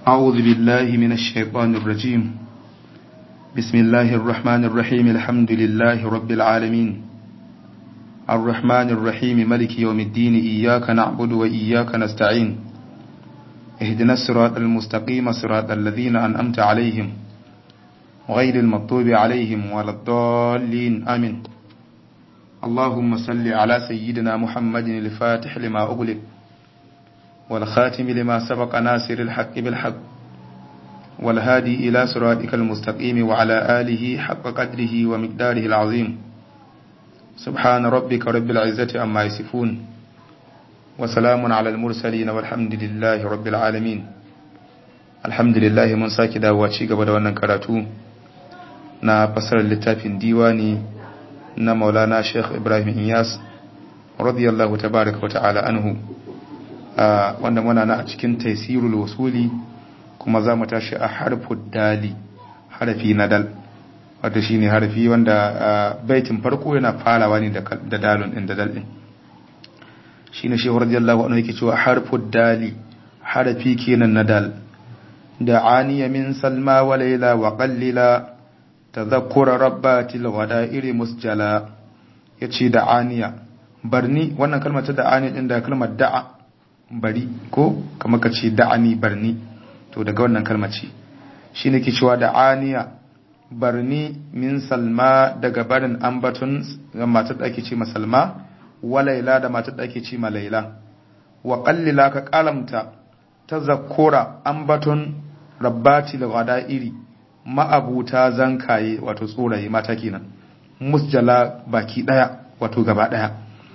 أعوذ بالله من الشيطان الرجيم بسم الله الرحمن الرحيم الحمد لله رب العالمين الرحمن الرحيم ملك يوم الدين إياك نعبد وإياك نستعين اهدنا الصراط المستقيم صراط الذين أنأمت عليهم غير المطوب عليهم ولا الضالين آمين اللهم صل على سيدنا محمد الفاتح لما أغلق والخاتم لما سبق ناصر الحق بالحق والهادي إلى صراطك المستقيم وعلى آله حق قدره ومقداره العظيم سبحان ربك رب العزة أما يصفون وسلام على المرسلين والحمد لله رب العالمين الحمد لله من sake dawowa ci gaba da wannan karatu na fasarar littafin diwani na maulana sheikh ibrahim iyas radiyallahu tabaraka wa ta'ala anhu wanda muna na a cikin taisirul wasuli kuma za mu tashi a harfud dali harafi na dal wato shine harafi wanda baitin farko yana farawa ne da dalun din da dal din shine shehu radiyallahu anhu yake cewa harfud dali harafi kenan na dal da aniya min salma wa layla wa qallila tadhakkura rabbatil ghadairi musjala yace da aniya barni wannan kalmar ta da aniya din da kalmar da'a bari ko kamar ka ce da'ani barni to daga wannan kalmar ce shi ne ke cewa da'aniya barni min salma daga barin ambaton matar da ake ce masalma wa laila da matar da ake ce ma laila wa qallila ka kalamta ta zakura ambaton rabbati da iri ma'abuta zankaye wato tsoraye mata kenan musjala baki daya wato gaba daya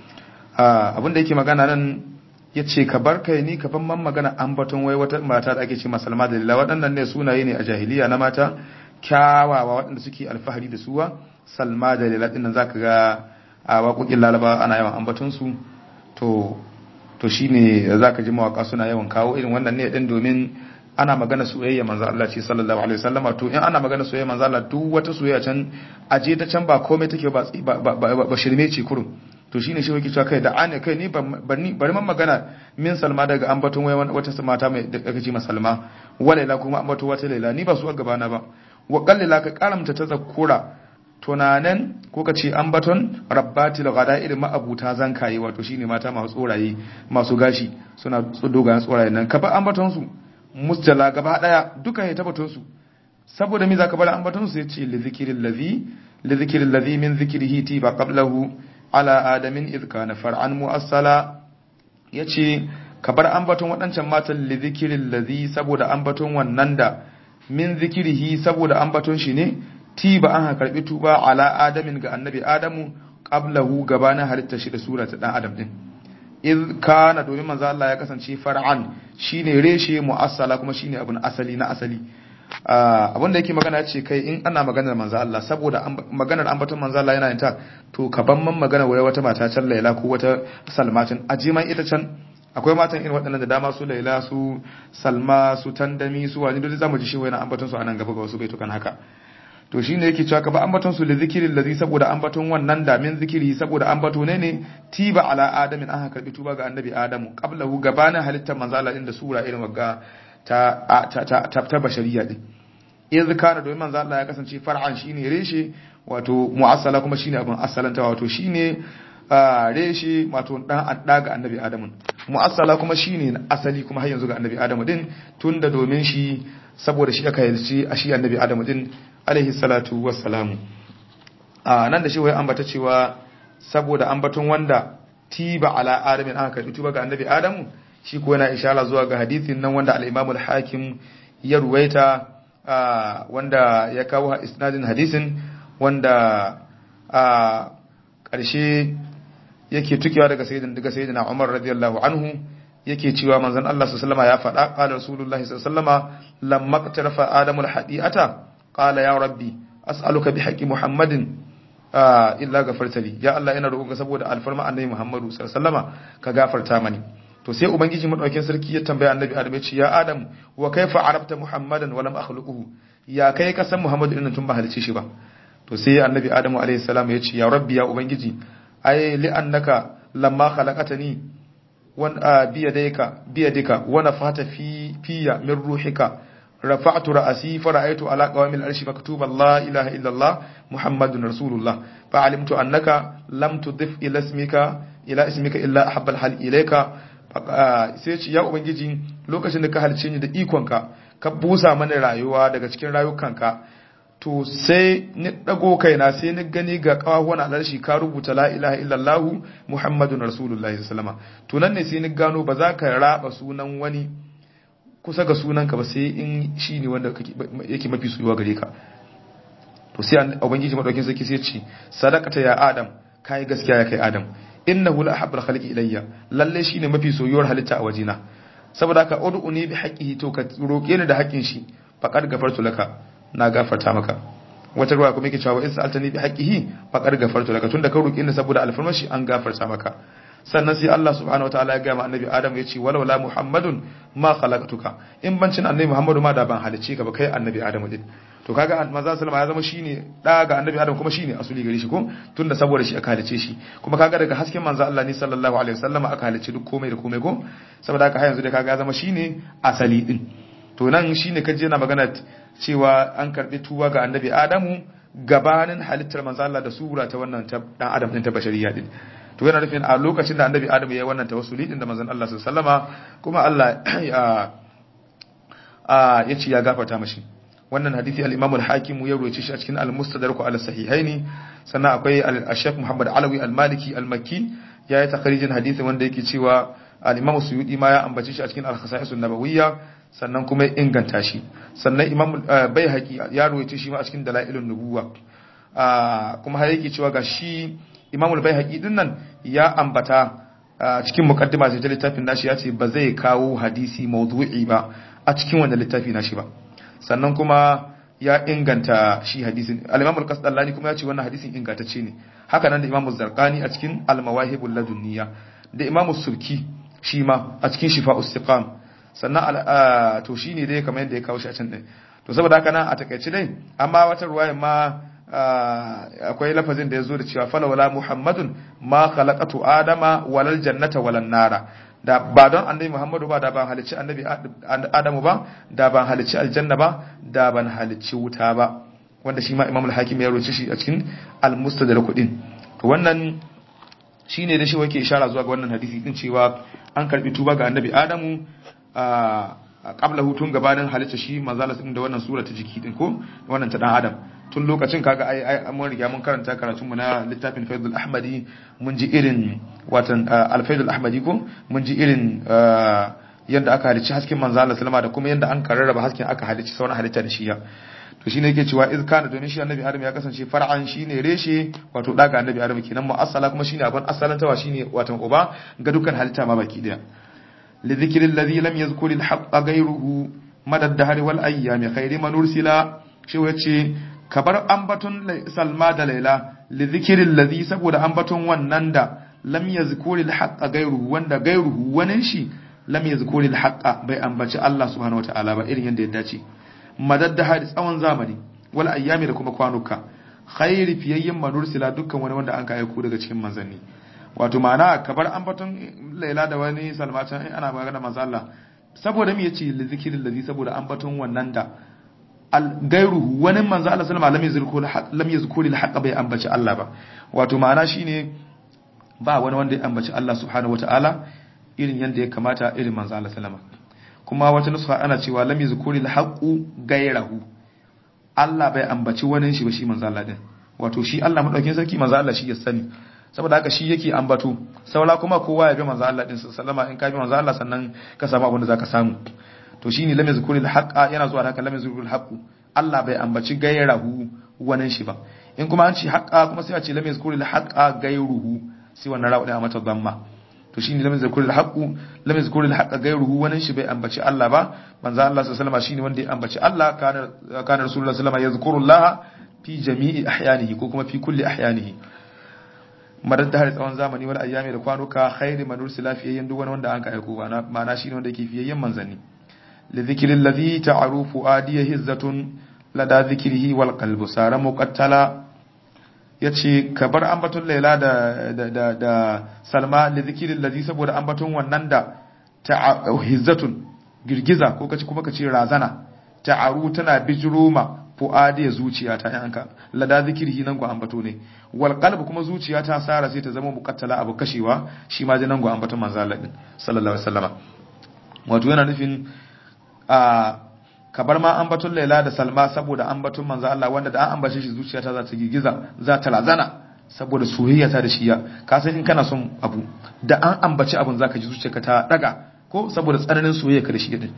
abinda yake magana nan ya ce ka bar kai ni ka ban man magana ambaton wai wata mata da ake ce masalma da lila waɗannan ne sunaye ne a jahiliya na mata kyawawa waɗanda suke alfahari da suwa salma da lila ɗin nan zaka ga a waƙoƙin lalaba ana yawan ambaton su to to shine zaka ji mawaka suna yawan kawo irin wannan ne ɗin domin ana magana soyayya manzo Allah ce sallallahu alaihi wasallama to in ana magana soyayya manzo Allah duk wata soyayya can aje ta can ba komai take ba ba shirme ce kurum to shine shi yake cewa kai da ane kai ni bari bari man magana min salma daga ambaton wai wata mata mai da aka ce masalma walaila kuma ambato wata laila ni ba su a gabana ba wa qallila ka karamta ta zakura tunanen ko ka ce ambaton rabbatil ghada'ir ma'abuta zankaye wato shine mata masu tsoraye masu gashi suna dogayen tsoraye nan ka ba ambaton su mustala gaba daya duka ya tabbaton su saboda me zaka bar ambaton su yace li zikril ladhi li zikril ladhi min zikrihi ti ba qablahu ala adamin idh kana far'an mu'assala yace ka bar ambaton waɗancan matan li zikril ladhi saboda ambaton wannan da min zikrihi saboda ambaton shi ne ti ba an karbi tuba ala adamin ga annabi adamu qablahu gabanin halitta shi da sura ta dan adam din idh kana domin manzo Allah ya kasance far'an shine reshe mu'assala kuma shine abun asali na asali abinda yake magana ce kai in ana maganar manzo Allah saboda maganar ambaton manzo Allah yana ta to ka ban man magana wai wata mata can Laila ko wata Salmatin aje man ita can akwai matan irin waɗannan da dama su Laila su Salma su Tandami su wani dole zamu ji shi wai ambaton su anan gaba ga wasu baitukan haka to shine yake cewa ka ba ambaton su li zikirin ladhi saboda ambaton wannan da min zikiri saboda ambato ne ne tiba ala adamin an karbi tuba ga annabi adamu qablahu gabanin halittar manzo Allah din da sura irin wagga ta ta ta ta bashariya din iz kana domin manzo Allah ya kasance far'an shine reshe wato mu'assala kuma shine abin asalanta wato shine reshe wato dan adda ga annabi adamu mu'assala kuma shine asali kuma har yanzu ga annabi adamu din tunda domin shi saboda shi aka yarci a shi annabi adamu din alaihi salatu wassalamu a nan da shi wai ambata cewa saboda ambaton wanda tiba ala adamin aka karbi tuba ga annabi adamu shi ko yana ishara zuwa ga hadithin nan wanda al-imam al-hakim ya ruwaita wanda ya kawo isnadin hadisin wanda a ƙarshe yake tukewa daga sayyidina daga sayyidina Umar radiyallahu anhu yake cewa manzon Allah sallallahu ya faɗa qala rasulullahi sallallahu lamma qtarafa adamul hadiata qala ya rabbi as'aluka bi haqqi muhammadin illa gafartali ya Allah ina roƙonka saboda alfarma annabi muhammadu sallallahu ka gafarta mani to sai ubangiji madaukakin sarki ya tambaya annabi adam ya ce ya adam wa kaifa arabta muhammadan wa lam akhluquhu ya kai ka san muhammadu din tun ba halice shi ba to sai annabi adamu alaihi salam ya ce ya rabbi ya ubangiji ai li annaka lamma khalaqatani wan biyadika biyadika wa nafata fi fiya min ruhika rafa'tu ra'si fara'aytu ala qawamil arshi maktuba la ilaha illa Allah muhammadun rasulullah fa'alimtu annaka lam tudif ila ismika ila ismika illa ahabbal hal ilayka sai ce ya ubangiji lokacin da ka halice ni da ikonka ka busa mana rayuwa daga cikin rayukanka to sai ni dago kaina sai ni gani ga kawahuwan alarshi ka rubuta la ilaha illallah muhammadun rasulullahi sallama to nan ne sai ni gano ba za ka raba sunan wani kusa ga sunanka ba sai in shi ne wanda yake mafi soyuwa gare ka to sai ubangiji madaukin sarki sai ce sadaqata ya adam kai gaskiya ya kai adam innahu la ahabbul khalqi ilayya lalle shine mafi soyuwar halitta a wajina saboda haka ud'uni bi haqqihi to ka roke ni da haƙƙin shi faqad gafartu laka na gafarta maka wata ruwa kuma yake cewa in sa'altani bi haqqihi faqad gafartu laka tunda ka roke ni saboda alfarmashi an gafarta maka sannan sai Allah subhanahu wataala ya ga ma annabi Adam ya ce walau la Muhammadun ma khalaqtuka in bancin annabi Muhammadu ma da ban halice ka ba kai annabi Adam din to kaga manzo sallama ya zama shine da ga annabi Adam kuma shine asuli gare shi ko tunda saboda shi aka halice shi kuma kaga daga hasken manzo Allah ne sallallahu alaihi wasallama aka halice duk komai da komai ko saboda haka har yanzu dai kaga ya zama shine asali din to nan shine kaje na magana cewa an karbi tuba ga annabi Adamu gabanin halittar manzo Allah da sura ta wannan ta dan Adam din ta bashariya din to yana nufin a lokacin da annabi Adamu ya yi wannan tawassuli din da manzon Allah sallallahu alaihi wasallama kuma Allah ya ce ya gafarta mashi wannan hadisi al-Imam al-Hakim ya rawaito shi a cikin al-Mustadrak ala sahihaini sannan akwai al-Sheikh Muhammad Alawi al-Maliki al-Makki ya yi takharijin hadisi wanda yake cewa al-Imam Suyuti ma ya ambace shi a cikin al-Khasa'is an-Nabawiyya sannan kuma ya inganta shi sannan Imam Baihaqi ya rawaito shi ma a cikin Dalailun Nubuwa kuma har yake cewa ga shi Imam al-Baihaqi din nan ya ambata cikin muqaddima sai littafin nashi ya ce ba zai kawo hadisi mawdu'i ba a cikin wannan littafi nashi ba sannan kuma ya inganta shi hadisin al-Imam al-Qasdallani kuma ya ce wannan hadisin ingantacce ne haka nan da Imam az-Zarqani a cikin al-Mawahibul Ladunniya da Imam sulki shi ma a cikin Shifa'us Siqam sannan to shine dai kamar yadda ya kawo shi a can din to saboda haka nan a takaice dai amma wata ruwaya ma akwai lafazin da ya zo da cewa falawala Muhammadun ma khalaqatu Adama walal jannata walan nara da ba don annabi Muhammadu ba da ban halicci annabi Adamu ba da ban halicci aljanna ba da ban halicci wuta ba wanda shi ma Imam al-Hakim ya roce shi a cikin al-Mustadrak din to wannan shine da shi wake ishara zuwa ga wannan hadisi din cewa an karbi tuba ga annabi Adamu a qabla hutun gabanin halitta shi manzala din da wannan sura ta jiki din ko wannan ta dan Adam tun lokacin kaga ai ai mun riga mun karanta karatun mu na littafin Faidul Ahmadi mun ji irin watan Al-Faidul Ahmadi ko mun ji irin yanda aka halicci hasken manzo Allah sallama da kuma yanda an karraba hasken aka halicci sauran halitta da shi ya to shine yake cewa iz kana domin shi annabi Adam ya kasance far'an shine reshe wato daga annabi Adam kenan mu asala kuma shine abin asalantawa shine watan uba ga dukkan halitta ma baki daya li dhikri alladhi lam yazkur al-haqqa ghayruhu madad dahr wal ayyami khayri man ursila shi wace kabar ambaton salma da laila li zikirin lazi saboda ambaton wannan da lam ya zikuri haƙa gairuhu wanda gairuhu wani shi lam ya zikuri haƙa bai ambaci Allah subhanahu wa ta'ala ba irin yadda ya dace madad da hari tsawon zamani wal ayyami da kuma kwanuka khairi fiyayyen manursila dukkan wani wanda an ka aiko daga cikin manzanni wato ma'ana kabar ambaton laila da wani salma can ana magana manzo Allah saboda me yace li zikirin lazi saboda ambaton wannan da gairuhu wani manzo Allah sallama lam yazkuru lam yazkuru al bai ambaci Allah ba wato ma'ana shine ba wani wanda ya ambaci Allah subhanahu wataala irin yanda ya kamata irin manzo Allah sallama kuma wata nusa ana cewa lam yazkuru al gairahu Allah bai ambaci wani shi ba shi manzo Allah din wato shi Allah madaukin sarki manzo Allah shi ya sani saboda haka shi yake ambato saura kuma kowa ya bi manzo Allah din sallama in ka bi manzo Allah sannan ka samu abin da zaka samu to shine lam yazkuril haqa yana zuwa haka lam yazkuril haqu Allah bai ambaci gairahu wannan shi ba in kuma an ce haqa kuma sai a ce lam yazkuril haqa gairuhu sai wannan rawu da mata dhamma to shine lam yazkuril haqu lam yazkuril haqa gairuhu wannan shi bai ambaci Allah ba manzo Allah sallallahu alaihi wasallam shine wanda ya ambaci Allah kana kana rasulullahi sallallahu alaihi wasallam yazkurullah fi jami'i ahyanihi ko kuma fi kulli ahyanihi madar da har tsawon zamani wal ayyami da kwanuka khairi man ursila fiyayyen duk wani wanda an ka aiko ba ma'ana shine wanda yake fiyayyen manzanni لذكر الذي تعرف آديه هزة لدى ذكره والقلب سار مقتلا yace ka bar ambaton laila da da da salma li zikirin ladhi saboda ambaton wannan da ta hizzatun girgiza ko kace kuma kace razana ta'aru tana bijiroma fu'adi zuciya ta yanka lada zikirhi nan go ambato ne wal qalb kuma zuciya ta sara sai ta zama muqattala abu kashewa shi ma nan go ambato manzo Allah din sallallahu alaihi wasallama wato yana nufin a kabar ma ambaton Laila da Salma saboda ambaton manzo Allah wanda da an ambace shi zuciya ta za ta girgiza za ta razana saboda soyayya ta da shi ya ka san in kana son abu da an ambaci abun zaka ji zuciyarka ta daga ko saboda tsananin soyayya ka da shi din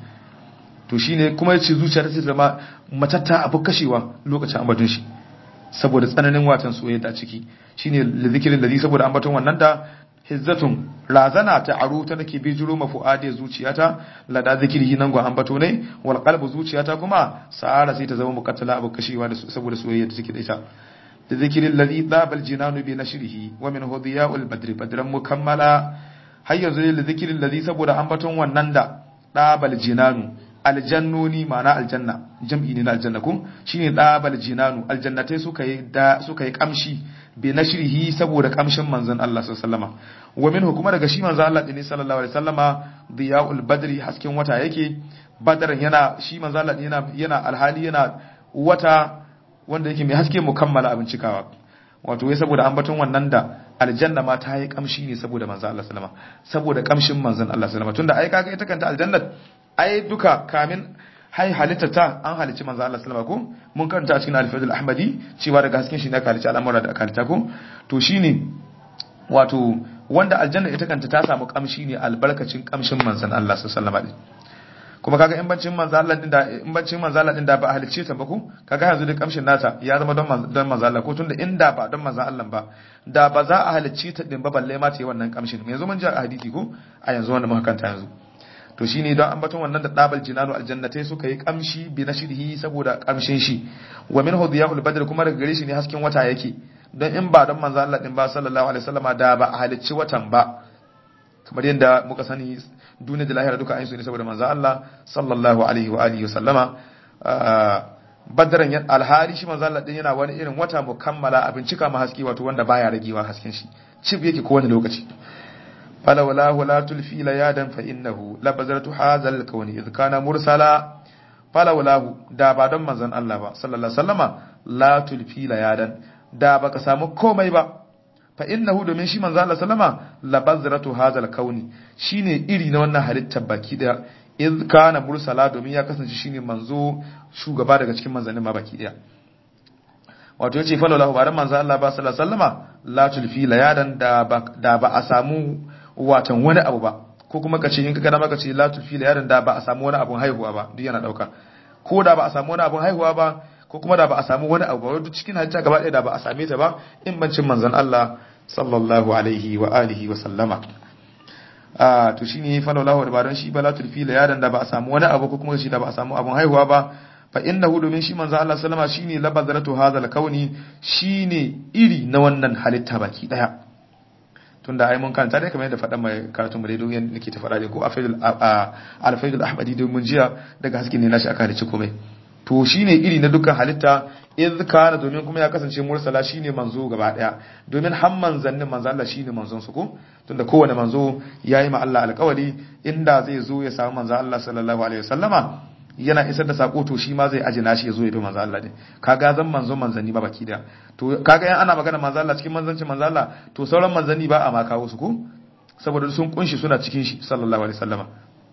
to shine kuma yace zuciya ta ce zama matatta abu kashewa lokacin ambaton shi saboda tsananin watan soyayya ta ciki shine zikirin ladhi saboda ambaton wannan da hizzatun razana ta aro ta nake bijiro mafu'adi zuciyata lada zikiri nan gwa ambato ne wal qalbu zuciyata kuma sa'ara sai ta zama muqattala abu kashewa da saboda soyayya da take da ita da zikirin ladhi dabal jinanu bi nashrihi wa min hudiya'ul badri badran mukammala har yanzu da zikirin ladhi saboda ambaton wannan da dabal jinanu aljannoni ma'ana aljanna jam'i ne na aljanna ko shine dabal jinanu aljannatai suka yi da suka yi kamshi bi nashrihi saboda kamshin manzon Allah sallallahu alaihi wasallama wa minhu kuma daga shi manzon Allah din sallallahu alaihi wasallama diyaul badri hasken wata yake badaran yana shi manzon Allah yana yana alhali yana wata wanda yake mai haske mukammala abin cikawa wato wai saboda ambaton wannan da aljanna ma ta yi kamshi ne saboda manzon Allah sallama saboda kamshin manzon Allah sallama tunda ai kaga ita kanta aljannat ai duka kamin hai halitta ta an halicci manzo Allah sallama ko mun karanta a cikin al-Fadl Ahmadi cewa daga hasken shi ne aka halicci al'amura da aka halitta ko to shine wato wanda aljanna ita kanta ta samu kamshi ne albarkacin kamshin manzon Allah sallallahu alaihi kuma kaga in bancin manzo Allah din da in bancin manzo Allah din da ba halicce ta ba ko kaga yanzu da kamshin nata ya zama don don manzo Allah ko tunda inda ba don manzo Allah ba da ba za a halicce ta din ba balle ma ta yi wannan kamshin yanzu mun ji a hadisi ko a yanzu wanda muka kanta yanzu to shine don ambaton wannan da dabal jinanu aljannatai suka yi kamshi bi nashrihi saboda kamshin shi wa min hudiyahul badr kuma daga gare shi ne hasken wata yake don in ba don manzo Allah din ba sallallahu alaihi wasallama da ba a halicci watan ba kamar yadda muka sani duniya da lahira duka ayin ne saboda manzo Allah sallallahu alaihi wa alihi wasallama badran alhari shi manzo Allah din yana wani irin wata mukammala abin cika ma haske wato wanda baya ragewa hasken shi cib yake kowane lokaci فلولاه لا تلفي ليادا فإنه لبذرة هذا الكون إذ كان مرسلا فلولاه دا با don manzon Allah ba sallallahu alaihi wasallama la tulfi layadan da baka samu komai ba fa innahu domin shi manzon Allah sallama labazratu hadha alkauni shine iri na wannan halittar baki daya iz kana mursala domin ya kasance shine manzo shugaba daga cikin manzannin ma baki daya wato yace fa lallahu ba dan manzon Allah ba sallallahu alaihi wasallama la tulfi layadan da ba a samu watan wani abu ba ko kuma ka ce in ka gana maka ce la tufi la yaron da ba a samu wani abun haihuwa ba duk yana dauka ko da ba a samu wani abun haihuwa ba ko kuma da ba a samu wani abu ba duk cikin hajjia gaba ɗaya da ba a same ta ba in bancin manzon Allah sallallahu alaihi wa alihi wa sallama a to shine fa lallahu da baran shi ba la tufi la yaron da ba a samu wani abu ko kuma shi da ba a samu abun haihuwa ba fa innahu domin shi manzon Allah sallama shine labazratu hadha kauni shine iri na wannan halitta baki daya tunda ai mun kanta dai kamar yadda faɗa mai karatun mu dai don yadda nake ta faɗa dai ko alfaidul ahmadi dai mun jiya daga hasken ne nashi aka halicci komai to shine iri na dukkan halitta iz kana domin kuma ya kasance mursala shine manzo gaba daya domin har manzannin manzo Allah shine manzon su ko tunda kowane manzo yayi ma Allah alƙawari inda zai zo ya samu manzo Allah sallallahu alaihi wasallama yana isar da sako to shi ma zai aje nashi ya zo ya bi manzo Allah ne kaga zan manzo manzanni ba baki da to kaga yan ana magana manzo Allah cikin manzancin manzo Allah to sauran manzanni ba a ma kawo su ko saboda sun kunshi suna cikin shi sallallahu alaihi wasallama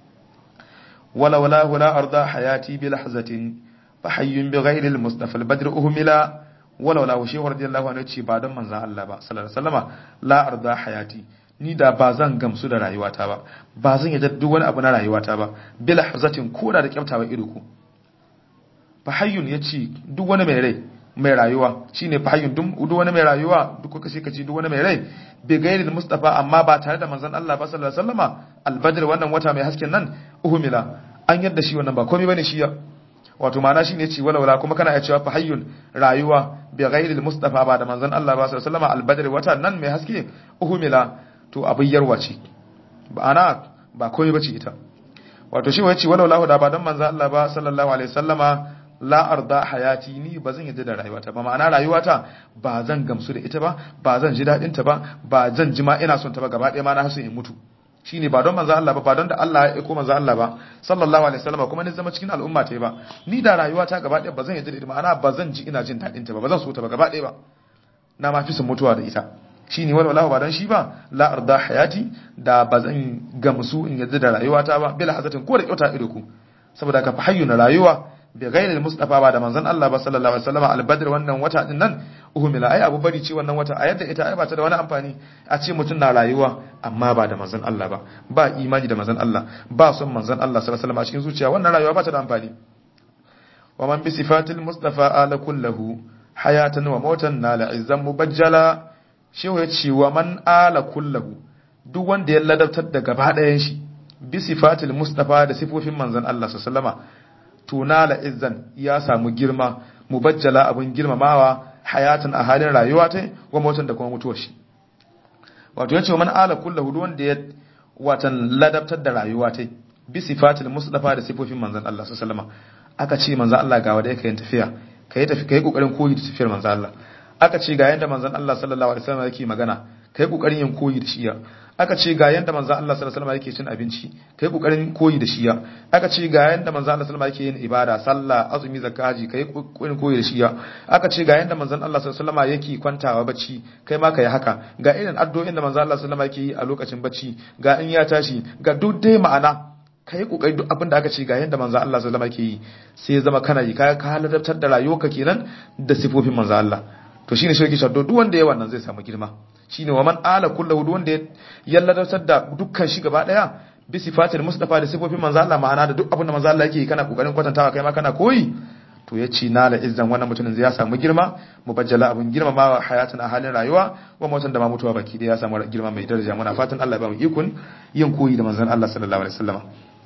wala wala wala arda hayati bi lahzatin fa hayyun bi ghairi al mustafa al badr uhmila wala wala shi radiyallahu anhu ce ba don manzo Allah ba sallallahu alaihi wasallama la arda hayati ni da ba zan gamsu da rayuwata ba ba zan yadda duk wani abu na rayuwata ba bila hazatin koda da kyaftawa ido ku fahayyun yace duk wani mai rai mai rayuwa shine fahayyun duk wani mai rayuwa duk kuka sai kace duk wani mai rai bi gairi da mustafa amma ba tare da manzon Allah ba sallallahu alaihi wasallama albadr wannan wata mai hasken nan uhumila an yadda shi wannan ba komai bane shi ya wato ma'ana shine yace wala wala kuma kana iya cewa fahayyun rayuwa bi gairi da mustafa ba da manzon Allah ba sallallahu alaihi wasallama albadr wata nan mai haske uhumila to abin yarwa ce ba ana ba komai bace ita wato shi wace walau lahu da ba dan manzo Allah ba sallallahu alaihi wasallama la arda hayati ni ba zan yadda da rayuwata ba ma'ana rayuwata ba zan gamsu da ita ba ba zan ji dadin ta ba ba zan ji ma ina son ta ba gaba ɗaya ma na hasu in mutu shine ba don manzo Allah ba ba don da Allah ya aiko manzo Allah ba sallallahu alaihi wasallam kuma ni zama cikin al'umma ta ba ni da rayuwata gaba ɗaya ba zan yadda da ita ma'ana ba zan ji ina jin dadin ta ba ba zan so ta ba gaba ɗaya ba na ma fi son mutuwa da ita shine wal walahu ba dan shi ba la arda hayati da ba zan gamsu in yadda da rayuwata ba bila hazatin ko da kyauta ido ku saboda ka fa hayyuna rayuwa bi ghairi mustafa ba da manzon Allah ba sallallahu alaihi wasallam al-badr wannan wata din nan uhumila ai abu bari ce wannan wata a yadda ita ai ba ta da wani amfani a ce mutum na rayuwa amma ba da manzon Allah ba ba imani da manzon Allah ba son manzon Allah sallallahu alaihi wasallam a cikin zuciya wannan rayuwa ba ta da amfani wa man bi sifatil mustafa ala kullahu hayatan wa mautan nala izzan mubajjala shehu ya ce wa man ala kullahu duk wanda ya ladabtar da gaba ɗayan shi bi sifatil mustafa da sifofin manzon Allah sallallahu alaihi wasallama tunala izzan ya samu girma mubajjala abin girmamawa hayatan a halin rayuwa ta wa mutan da kuma mutuwar shi wato yace man ala kullu hudu wanda ya watan ladabtar da rayuwa ta bi sifatil mustafa da sifofin manzon Allah sallallahu alaihi aka ce manzon Allah ga wanda yake yin tafiya kai tafi kai kokarin koyi da tafiyar manzon Allah aka ce ga yanda manzon Allah sallallahu alaihi wasallam yake magana kai kokarin yin koyi da shi aka ce ga yanda manzo Allah sallallahu alaihi wasallam yake cin abinci kai kokarin koyi da shi ya aka ce ga yanda manzo Allah sallallahu alaihi wasallam yake yin ibada sallah azumi zakaji kai kokarin koyi da shi ya aka ce ga yanda manzo Allah sallallahu alaihi wasallam yake kwantawa bacci kai ma kai haka ga irin addu'o'in da manzo Allah sallallahu alaihi wasallam yake yi a lokacin bacci ga in ya tashi ga duk dai ma'ana kai kokari duk abin da aka ce ga yanda manzo Allah sallallahu alaihi wasallam yake yi sai ya zama kana yi ka ka halartar da rayuwarka kenan da sifofin manzo Allah to shine shirki shaddo duk wanda ya wannan zai samu girma shine wa man ala kullahu duk wanda ya ladatar da dukkan shi gaba daya bi sifatil mustafa da sifofin manzo Allah ma'ana da duk abin da manzo Allah yake kana kokarin kwatantawa kai ma kana koyi to ya ci nala izzan wannan mutumin zai ya samu girma mubajjala abun girma ma hayatun a halin rayuwa wa mutan da ma mutuwa baki da ya samu girma mai daraja muna fatan Allah ya ba mu ikon yin koyi da manzon Allah sallallahu alaihi wasallam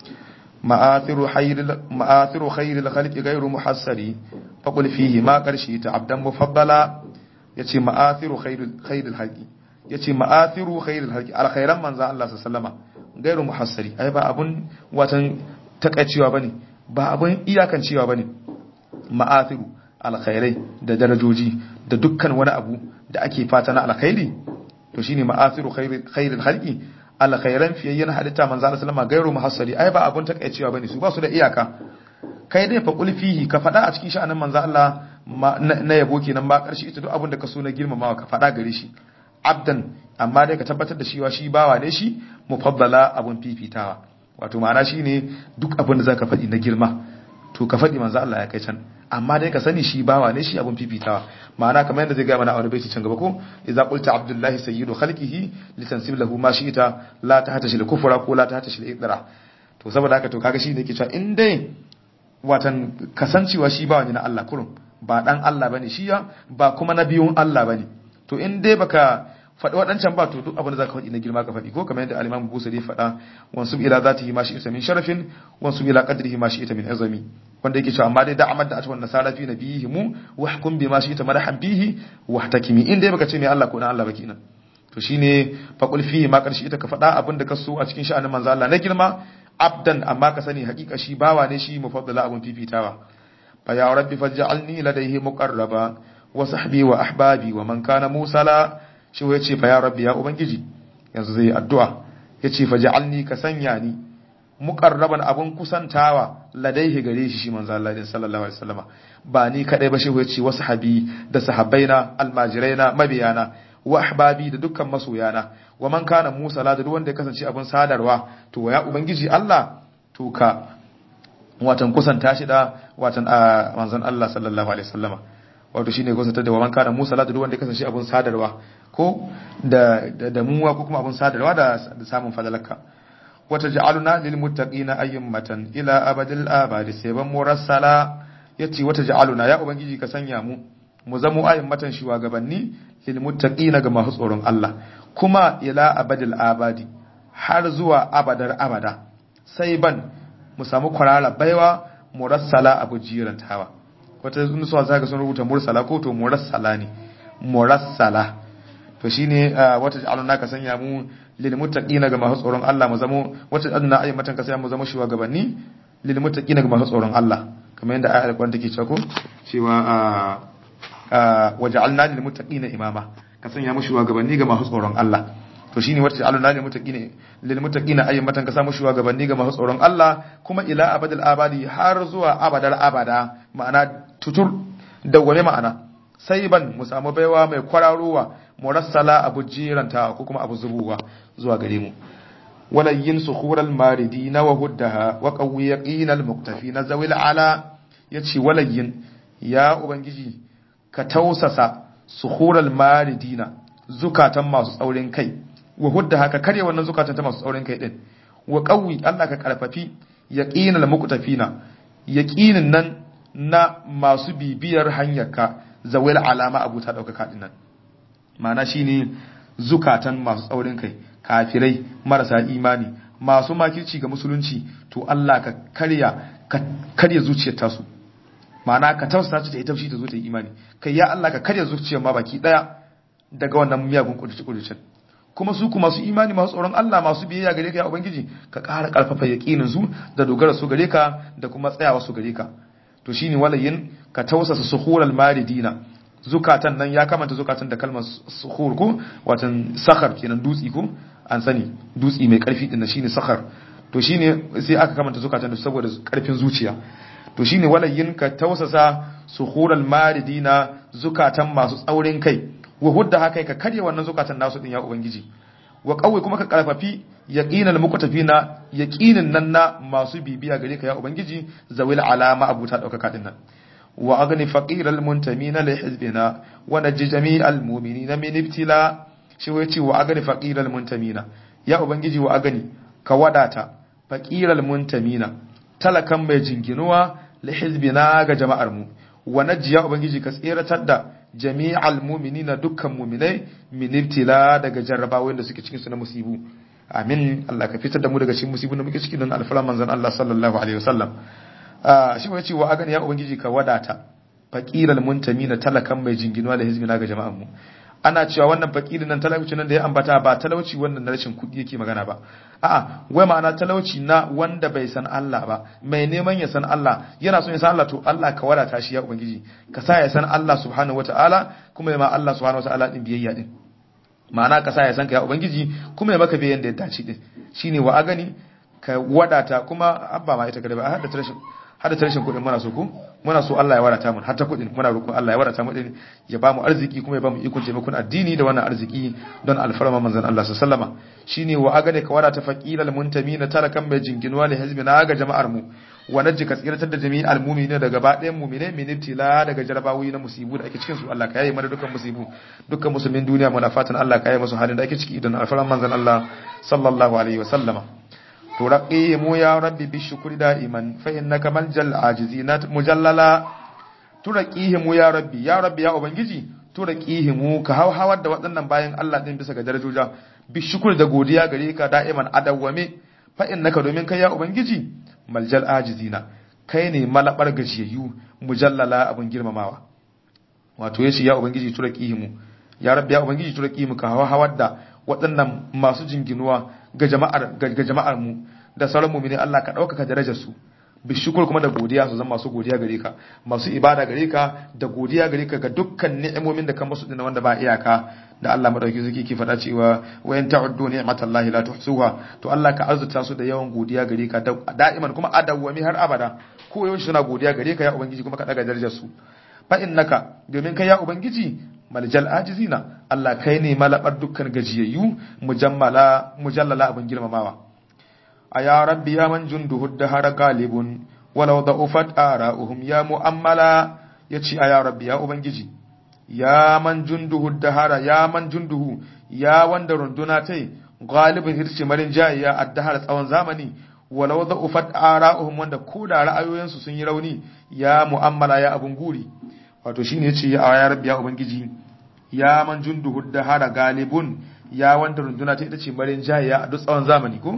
ma'athiru khairil ma'athiru khairil khalqi ghayru muhassari faqul fihi ma qarshi ta abdan mufaddala yace ma'athiru khairil khairil halqi yace ma'athiru khairil halqi alkhairan manzon Allah sallallahu alaihi gairu muhassari ai ba abun watan takaicewa bane ba abun iyakancewa bane ma'athiru alkhairai da darajoji da dukkan wani abu da ake fata na alkhairi to shine ma'athiru khairil halqi alkhairan fiyayyen halitta manzo Allah sallama gairu muhassari ai ba abun takaicewa bane su ba su da iyaka kai dai fa fihi ka fada a cikin sha'anin manzo Allah na yabo kenan ba karshe ita duk abin da ka so na girmamawa ka fada gare shi abdan amma dai ka tabbatar da cewa shi bawa ne shi mufaddala abun fifitawa wato ma'ana shine duk abin da zaka faɗi na girma to ka faɗi manzo Allah ya kai can amma dai ka sani shi bawa ne shi abun fifitawa ma'ana kamar yadda zai ga mana a wani baiti can gaba ko idza qulta abdullahi sayyidu khalqihi litansib lahu ma shi'ta la tahta shil kufra ko la tahta shil idra to saboda haka to kaga shi ne ke cewa in dai watan kasancewa shi bawa ne na Allah kurum ba dan Allah bane shi ya ba kuma na biyun Allah bane to in dai baka faɗi waɗancan ba to duk abin da zaka faɗi na girma ka faɗi ko kamar yadda al-Imam Busiri faɗa wansu ila zatihi ma shi'ta min sharafin wansu ila qadrihi ma shi'ta min azami wanda yake cewa amma dai da amad da atwan nasara fi nabihi mu wa hukum bima shi'ta madahan bihi wa ihtakimi in dai baka ce mai Allah ko na Allah ba kenan to shine faqul fihi ma karshi ita ka faɗa abin da ka so a cikin sha'anin manzo Allah na girma abdan amma ka sani hakika shi bawa ne shi mufaddala abun fifitawa fa ya rabbi faj'alni ladayhi muqarraba wa sahbi wa ahbabi wa man kana musala shi ya ce fa ya rabbi ya ubangiji yanzu zai addu'a ya ce fa ja'alni ka sanya ni muqarraban abun kusantawa ladaihi gare shi shi manzo Allah sallallahu alaihi wasallama ba ni kadai ba shi ya ce wasu habi da sahabbaina almajiraina mabiyana wa ahbabi da dukkan masoyana wa man kana musala da duk wanda ya kasance abun sadarwa to ya ubangiji Allah to ka watan kusanta shi da watan manzon Allah sallallahu alaihi wasallama wato shine kusantar da wa man kana musala da duk wanda ya kasance abun sadarwa ko da da muwa ko kuma abun sadarwa da samun fadalaka wata ja'aluna lil muttaqina ayyamatan ila abadil abadi sayban murassala yace wata ja'aluna ya ubangiji ka sanya mu mu zamo ayyamatan shugabanni lil muttaqina ga masu tsoron Allah kuma ila abadil abadi har zuwa abadar abada sai ban mu samu kwarara baiwa murassala abu jirantawa wata nusuwa zaka sun rubuta mursala ko to murassala ne murassala to shine wata ja'aluna ka sanya mu lil muttaqina ga masu tsoron Allah mu zamo wata adna ayyamatan ka sanya mu zama shugabanni lil muttaqina ga masu tsoron Allah kamar yadda ayar alƙur'ani take cewa ko cewa a waja'alna lil muttaqina imama ka sanya mu shugabanni ga masu tsoron Allah to shine wacce aluna lil muttaqina lil muttaqina ayyamatan ka samu shugabanni ga masu tsoron Allah kuma ila abadal abadi har zuwa abadal abada ma'ana tutur dawwame ma'ana sai ban mu samu baiwa mai kwararowa murassala abu jiranta ko kuma abu zubuwa zuwa gare mu walayyin sukhural maridina wa huddaha wa qawwi yaqinal muktafina zawil ala yace walayyin ya ubangiji ka tausasa sukhural maridina zukatan masu tsaurin kai wa hudda haka karye wannan zukatan ta masu tsaurin kai din wa qawwi Allah ka karfafi yaqinal muqtafina yaqinin nan na masu bibiyar hanyarka zawil alama abu ta daukaka din nan ma'ana shine zukatan masu tsaurin kai kafirai marasa imani masu makirci ga musulunci to Allah ka karya ka karya zuciyar tasu ma'ana ka tausasa ta ita shi ta zo ta yi imani kai ya Allah ka karya zuciyar ma baki daya daga wannan miyagun kuduce-kuducen kuma su kuma su imani masu tsoron Allah masu biyayya gare ka ya ubangiji ka ƙara ƙarfafa yaƙinin su da dogara su gare ka da kuma tsayawa su gare ka to shine walayin ka tausasa suhural maridina zukatan nan ya kamanta zukatan da kalmar suhur ko watan sakhar kenan dutsi ko an sani dutsi mai karfi din shine sakhar to shine sai aka kamanta zukatan da saboda karfin zuciya to shine walayin ka tausasa suhural maridina zukatan masu tsaurin kai wa hudda haka ka karya wannan zukatan nasu din ya ubangiji wa kawai kuma ka karfafi yaqinal muqtafina yaqinin nan na masu bibiya gare ka ya ubangiji zawil alama abuta daukaka din nan wa agni faqiral muntamina li hizbina wa najji jami'al mu'minina min ibtila shi wai ce wa agni faqiral muntamina ya ubangiji wa agni ka wadata faqiral muntamina talakan mai jinginuwa li hizbina ga jama'ar mu wa najji ya ubangiji ka tseratar da jami'al mu'minina dukkan mu'minai min ibtila daga jarrabawoyin da suke cikin su na musibu amin Allah ka fitar da mu daga cikin musibun da muke ciki don alfala manzon Allah sallallahu alaihi wasallam shi ne cewa agani ya ubangiji ka wadata faqiral muntamina talakan mai jinginuwa da hizbina ga jama'an mu ana cewa wannan faqirin nan talauci nan da ya ambata ba talauci wannan na rashin kuɗi yake magana ba a'a wai ma'ana talauci na wanda bai san Allah ba mai neman ya san Allah yana son ya san Allah to Allah ka wadata shi ya ubangiji ka sa ya san Allah subhanahu wataala kuma ya ma Allah subhanahu wataala din biyayya din ma'ana ka sa ya san ka ya ubangiji kuma ya maka biyayya da ya dace din shine wa agani ka wadata kuma abba ma ita kada ba hada rashin hada rashin kuɗin muna so ku muna so Allah ya wadata mu har ta kuɗin muna roƙon Allah ya wadata mu din ya ba mu arziki kuma ya ba mu ikon taimakon addini da wannan arziki don alfarma manzon Allah sallama shine wa agane ka wadata faqilal muntamina talakan mai jinginuwa li hizbina ga jama'ar mu wa najji ka tsiratar da jami'al mu'minina daga ba ɗayan mu'mine min ibtila daga jarabawi na musibu da ake cikin su Allah ka yaye mana dukkan musibu dukkan musulmin duniya muna fatan Allah ka yaye musu halin da ake ciki don alfarma manzon Allah sallallahu alaihi wa sallama ترقيهم يا ربي بالشكر دائما فإنك ملجأ العاجزين مجللا ترقيهم يا ربي يا ربي يا أبنجي ترقيهم كهو هوا da waɗannan bayan Allah din bisa ga darajoja bishukur da godiya gare ka da'iman adawwame fa innaka domin kai ya ubangiji maljal ajizina kai ne malabar gajiyayyu mujallala abun girmamawa wato yace ya ubangiji turaqihimu ya rabbi ya ubangiji turaqihimu ka hawa hawar da waɗannan masu jinginuwa ga jama'ar ga jama'ar mu da sauran mu'mini Allah ka ɗaukaka darajar su bishukur kuma da godiya su zama masu godiya gare ka masu ibada gare ka da godiya gare ka ga dukkan ni'imomin da kan musu dinna wanda ba iyaka da Allah madauki zuki ke faɗa cewa wa in ta'uddu ni'matallahi la tuhsuha to Allah ka arzuta su da yawan godiya gare ka da'iman kuma adawwami har abada ko yaushe suna godiya gare ka ya ubangiji kuma ka daga darajar su fa innaka domin kai ya ubangiji maljal ajizina Allah kai ne malabar dukkan gajiyayyu mujammala mujallala abin girmamawa aya rabbi ya man junduhu dahara galibun walau da'ufat ara'uhum ya mu'ammala yace aya rabbi ya ubangiji ya man junduhu dahara ya man junduhu ya wanda runduna tai galibin hirce marin jayiya addahara tsawon zamani walau da'ufat ara'uhum wanda ko da ra'ayoyinsu sun yi rauni ya mu'ammala ya abun guri wato shine yace ya aya rabbi ya ubangiji ya man junduhu dahara galibun ya wanda runduna ta ita ce marin jayiya a duk tsawon zamani ko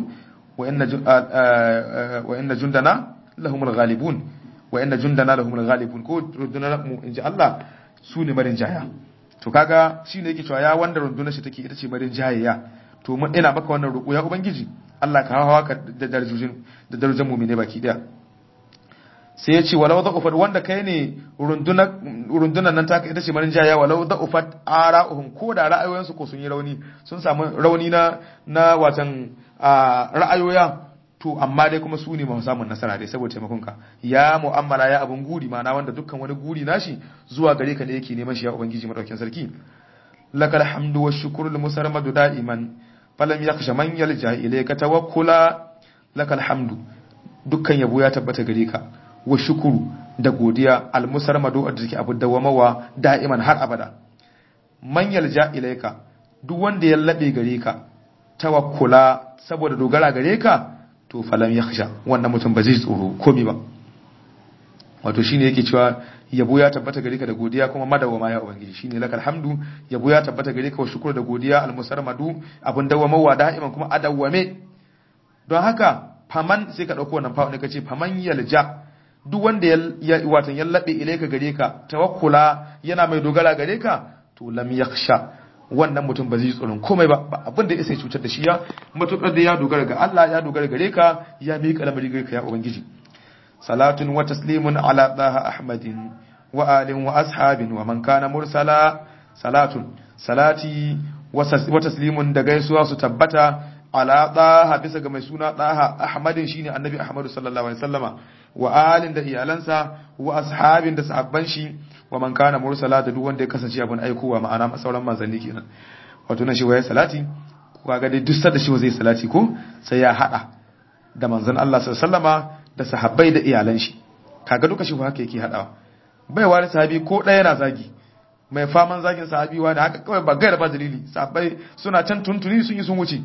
wa inna jundana lahumul ghalibun wa inna jundana lahumul ghalibun ko rundunar mu inji Allah su ne marin jaya to kaga shine yake cewa ya wanda rundunar shi take ita ce marin jayaya to mun ina maka wannan roƙo ya ubangiji Allah ka hawa ka da darajojin da darajojin mu'mine baki daya sai ya ce walau da'ufat wanda kai ne rundunan nan taka ita ce marin jaya walau da'ufat ara'uhum ko da ra'ayoyinsu ko sun yi rauni sun samu rauni na na watan ra'ayoya to amma dai kuma su ne masu samun nasara dai saboda taimakon ka ya mu'amala ya abun guri ma'ana wanda dukkan wani guri nashi zuwa gare ka ne yake neman shi ya ubangiji madaukakin sarki lakal hamdu wa shukru lil musarmadu da'iman falam yakhsha man yalja ilayka tawakkula lakal hamdu dukkan yabo ya tabbata gare ka wa shukuru da godiya al musarmadu da take abu dawamawa da'iman har abada man yalja ilayka duk wanda ya labe gare ka tawakkula saboda dogara gare ka to falam yakhsha wannan mutum ba zai tsoro komai ba wato shine yake cewa yabo ya tabbata gare ka da godiya kuma madawama ya ubangiji shine lakal hamdu yabo ya tabbata gare ka wa shukuru da godiya almusarmadu abun dawamawa da'iman kuma adawame don haka faman sai ka dauko wannan fa ne kace faman yalja duk wanda ya watan yallabe ilaika gare ka tawakkula yana mai dogara gare ka to lam yakhsha wannan mutum ba zai tsoron komai ba abin da ya sai cutar da shi ya matukar da ya dogara ga Allah ya dogara gare ka ya miƙa lamari gare ka ya ubangiji salatun wa taslimun ala daha ahmadin wa alin wa ashabin wa man kana mursala salatun salati wa taslimun da gaisuwa su tabbata ala daha bisa ga mai suna daha ahmadin shine annabi ahmadu sallallahu alaihi wasallama wa alin da iyalansa wa ashabin da sahabban shi wa man kana mursala da duk wanda ya kasance abin aikowa ma'ana sauran manzanni kenan wato na shi waye salati kaga dai duk da shi zai salati ko sai ya hada da manzon Allah sallallahu alaihi da sahabbai da iyalan shi kaga duka shi haka yake hadawa bai wani sahabi ko ɗaya yana zagi mai faman zagin sahabi wani haka kawai ba gaira ba dalili sahabbai suna can tuntuni sun yi sun wuce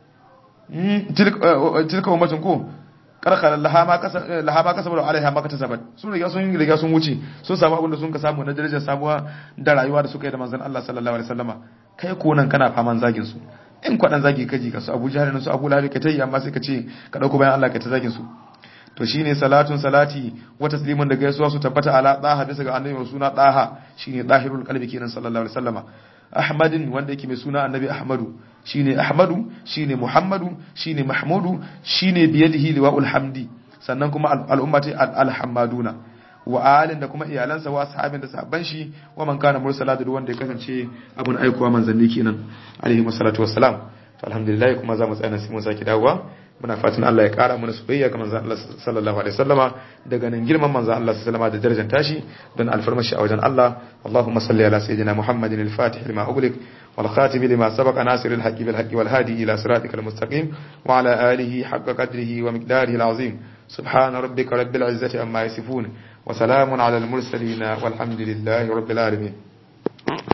tilka ummatun ko karkar lahama kasa bada alaiha maka ta sabat sun riga sun riga sun wuce sun samu abin da sun ka samu na darajar samuwa da rayuwa da suka yi da manzon Allah sallallahu alaihi wasallama kai ko nan kana faman zagin su in kwadan zagi kaji ka su Abu Jahl su Abu Lahab ka tayi amma sai ka ce ka dauko bayan Allah ka ta zagin su to shine salatun salati wa taslimun da gaisuwa su tabbata ala daha bisa ga annabi suna daha shine dahirul qalbi kenan sallallahu alaihi wasallama ahmadin wanda yake mai suna annabi ahmadu shine ahmadu shine muhammadu shine mahmudu shine biyadihi liwaul hamdi sannan kuma al'ummati alhamaduna wa alin da kuma iyalansa wa sahabin da sahabban shi wa man kana mursala da wanda ya kasance abun aikowa manzanni kenan alaihi wassalatu wassalam to alhamdulillah kuma za mu tsaya sai mun saki dawowa muna fatan Allah ya kara mana soyayya ga manzon Allah sallallahu alaihi wasallama daga nan girman manzon Allah sallallahu alaihi da darajar tashi don alfarmashi a wajen Allah Allahumma salli ala sayyidina Muhammadin al-Fatih lima ughliq wal khatim lima sabaqa nasir al-haqqi bil haqqi wal hadi ila siratikal mustaqim wa ala alihi haqqa qadrihi wa miqdarihi al-azim سبحان ربك رب العزة عما يصفون وسلام على المرسلين والحمد لله رب العالمين